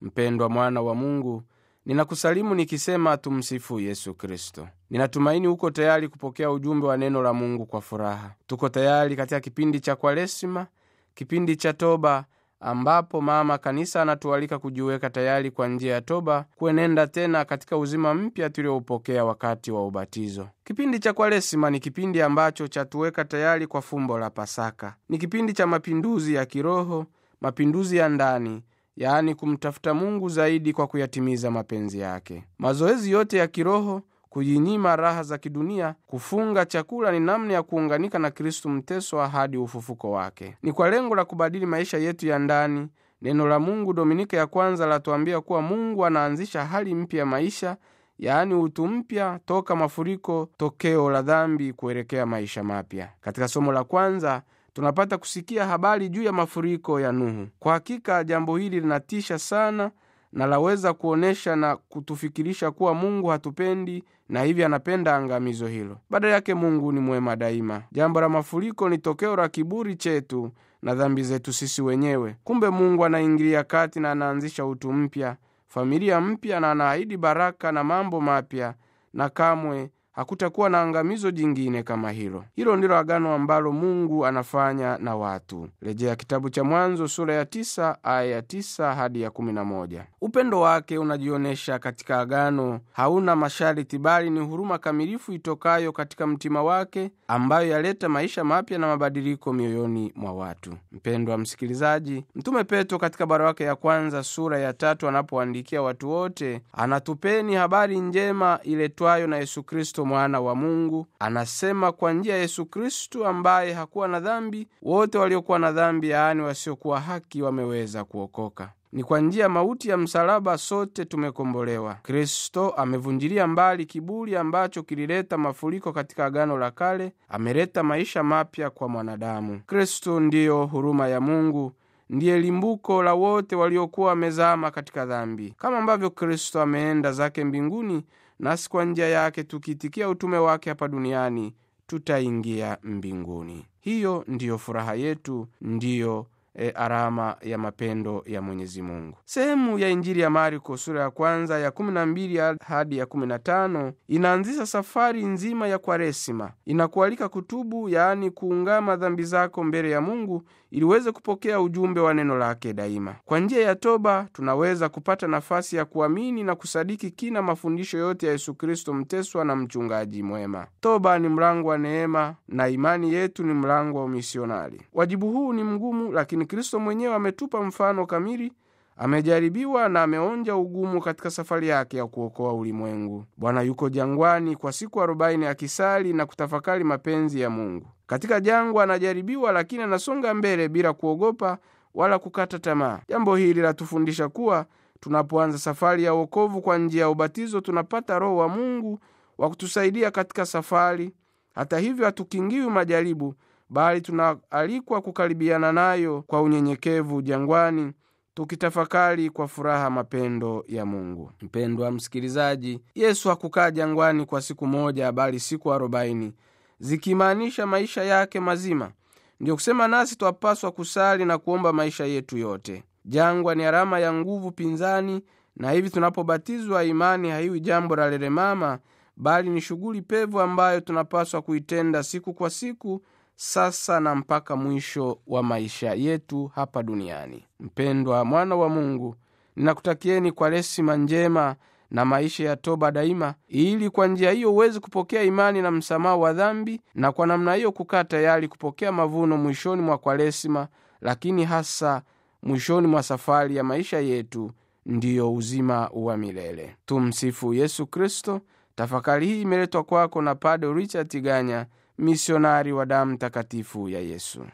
mpendwa mwana wa mungu ninakusalimu nikisema tumsifu yesu kristo ninatumaini uko tayari kupokea ujumbe wa neno la mungu kwa furaha tuko tayari katika kipindi cha kwaresima kipindi cha toba ambapo mama kanisa anatualika kujiweka tayari kwa njia ya toba kuenenda tena katika uzima mpya tulioupokea wakati wa ubatizo kipindi cha kwaresima ni kipindi ambacho chatuweka tayari kwa fumbo la pasaka ni kipindi cha mapinduzi ya kiroho mapinduzi ya ndani yaani kumtafuta mungu zaidi kwa kuyatimiza mapenzi yake mazoezi yote ya kiroho kujinyima raha za kidunia kufunga chakula ni namna ya kuunganika na kristu mteswa hadi ufufuko wake ni kwa lengo la kubadili maisha yetu ya ndani neno la mungu dominika ya kwanza latuambia kuwa mungu anaanzisha hali mpya ya maisha yaani utu mpya toka mafuriko tokeo la dhambi kuelekea maisha mapya katika somo la kwanza tunapata kusikia habari juu ya mafuriko ya nuhu kwa hakika jambo hili linatisha sana na laweza kuonyesha na kutufikirisha kuwa mungu hatupendi na hivi anapenda angamizo hilo badala yake mungu ni mwema daima jambo la mafuriko ni tokeo la kiburi chetu na dhambi zetu sisi wenyewe kumbe mungu anaingilia kati na anaanzisha utu mpya familia mpya na anaahidi baraka na mambo mapya na kamwe hakutakuwa na angamizo jingine kama hilo hilo ndilo agano ambalo mungu anafanya na watu rejea kitabu cha mwanzo sura ya tisa aya ya tisa hadi ya kumi na moja upendo wake unajionyesha katika agano hauna masharti bali ni huruma kamilifu itokayo katika mtima wake ambayo yaleta maisha mapya na mabadiliko mioyoni mwa watu mpendwa msikilizaji mtume petro katika barua yake ya kwanza sura ya tatu anapoandikia watu wote anatupeni habari njema iletwayo na yesu kristo mwana wa mungu anasema kwa njia ya yesu kristu ambaye hakuwa na dhambi wote waliokuwa na dhambi yaani wasiokuwa haki wameweza kuokoka ni kwa njia ya mauti ya msalaba sote tumekombolewa kristo amevunjilia mbali kiburi ambacho kilileta mafuriko katika agano la kale ameleta maisha mapya kwa mwanadamu kristo ndiyo huruma ya mungu ndiye limbuko la wote waliokuwa wamezama katika dhambi kama ambavyo kristo ameenda zake mbinguni nasi kwa njia yake tukiitikia utume wake hapa duniani tutaingia mbinguni hiyo ndiyo furaha yetu ndiyo e, alama ya mapendo ya mwenyezi mungu sehemu ya injili ya marko sura ya kwanza ya 12 hadi ya 15 inaanzisha safari nzima ya kwaresima inakualika kutubu yaani kuungama dhambi zako mbele ya mungu ili uweze kupokea ujumbe wa neno lake daima kwa njia ya toba tunaweza kupata nafasi ya kuamini na kusadiki kina mafundisho yote ya yesu kristo mteswa na mchungaji mwema toba ni mlango wa neema na imani yetu ni mlango wa umisionari wajibu huu ni mgumu lakini kristo mwenyewe ametupa mfano kamili amejaribiwa na ameonja ugumu katika safari yake ya kuokoa ulimwengu bwana yuko jangwani kwa siku arobaini akisali na kutafakari mapenzi ya mungu katika jangwa anajaribiwa lakini anasonga mbele bila kuogopa wala kukata tamaa jambo hili latufundisha kuwa tunapoanza safari ya uokovu kwa njia ya ubatizo tunapata roho wa mungu wa kutusaidia katika safari hata hivyo hatukingiwi majaribu bali tunaalikwa kukaribiana nayo kwa unyenyekevu jangwani tukitafakari kwa furaha mapendo ya mungu mpendwa msikilizaji yesu hakukaa jangwani kwa siku moja bali siku arobaini zikimaanisha maisha yake mazima ndiyo kusema nasi twapaswa kusali na kuomba maisha yetu yote jangwa ni alama ya nguvu pinzani na hivi tunapobatizwa imani haiwi jambo la lelemama bali ni shughuli pevu ambayo tunapaswa kuitenda siku kwa siku sasa na mpaka mwisho wa maisha yetu hapa duniani mpendwa mwana wa mungu ninakutakieni kwa resima njema na maisha ya toba daima ili kwa njia hiyo uweze kupokea imani na msamaha wa dhambi na kwa namna hiyo kukaa tayari kupokea mavuno mwishoni mwa kwaresima lakini hasa mwishoni mwa safari ya maisha yetu ndiyo uzima wa milele tumsifu yesu kristo tafakari hii imeletwa kwako na pado richard tiganya misionari wa damu takatifu ya yesu